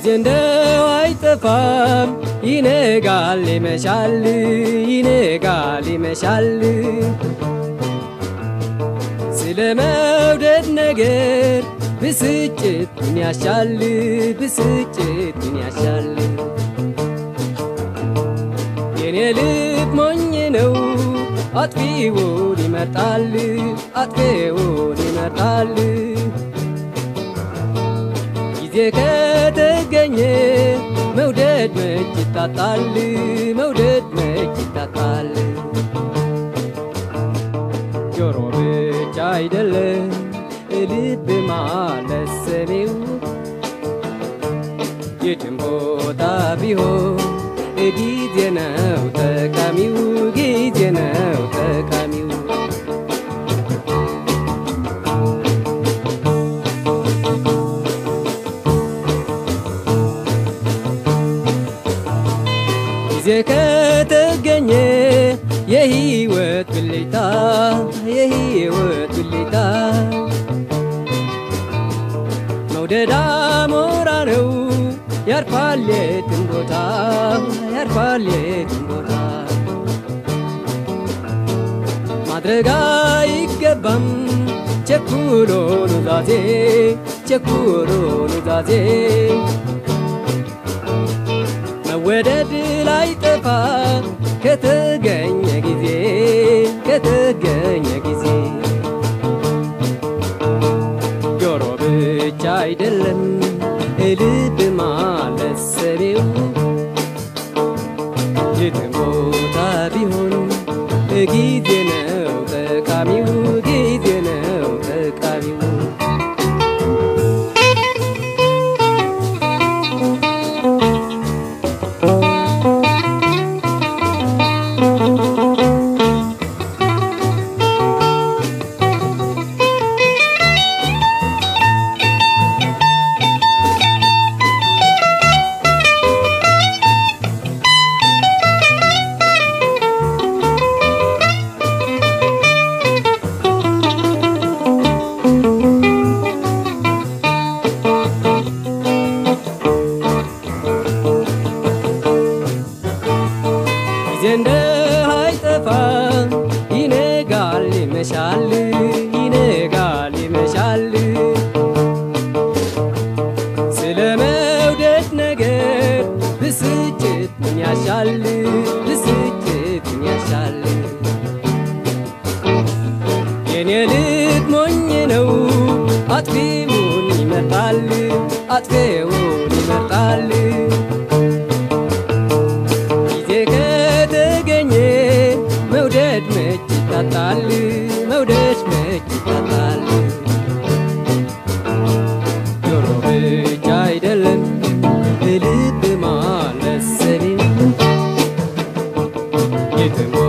ጊዜ እንደው አይጠፋም ይነጋል ይመሻል ይነጋል ይመሻል ስለ መውደድ ነገር ብስጭት ምን ያሻል ብስጭት ምን ያሻል የኔ ልብ ሞኝ ነው አጥፊውን ይመርጣል አጥፊውን ይመርጣል ጊዜ ከተገኘ መውደድ መች ይታጣል መውደድ መች ይታጣል ጆሮ ብቻ አይደለም ልብ ማለት ሰሜው የትም ቦታ ቢሆን ጊዜ ነው ጠቃሚው ጊዜ ነው ጠቃሚው ጊዜ ከተገኘ የህይወት ብልጭታ የህይወት ብልጭታ መውደድ አሞራ ነው ያርፋል የትም ቦታ ያርፋል የትም ቦታ ማድረግ አይገባም ቸኩሎ ኑዛዜ ቸኩሎ ኑዛዜ መወደድ ላይ ጠፋ ከተገኘ ጊዜ ከተገኘ ጊዜ ጆሮ ብቻ አይደለም ልብ ማለት ሰኔው የትም ቦታ ቢሆን ጊዜ ነው ጠቃሚው ጊዜ ነው ጠቃሚው ጊዜ እንደ አይጠፋ ይነጋል ይመሻል ይነጋል ይመሻል ስለ መውደድ ነገር ብስጭት ምን ያሻል ብስጭት ምን ያሻል የኔ ልብ ሞኝ ነው አጥፊውን ይመርጣል አጥፊውን ይመርጣል ጊዜ ከተገኘ መውደድ መች ይታጣል መውደድ መች ይታጣል ጆሮ ብቻ አይደለም ልብ ማለት ሰኔ የትም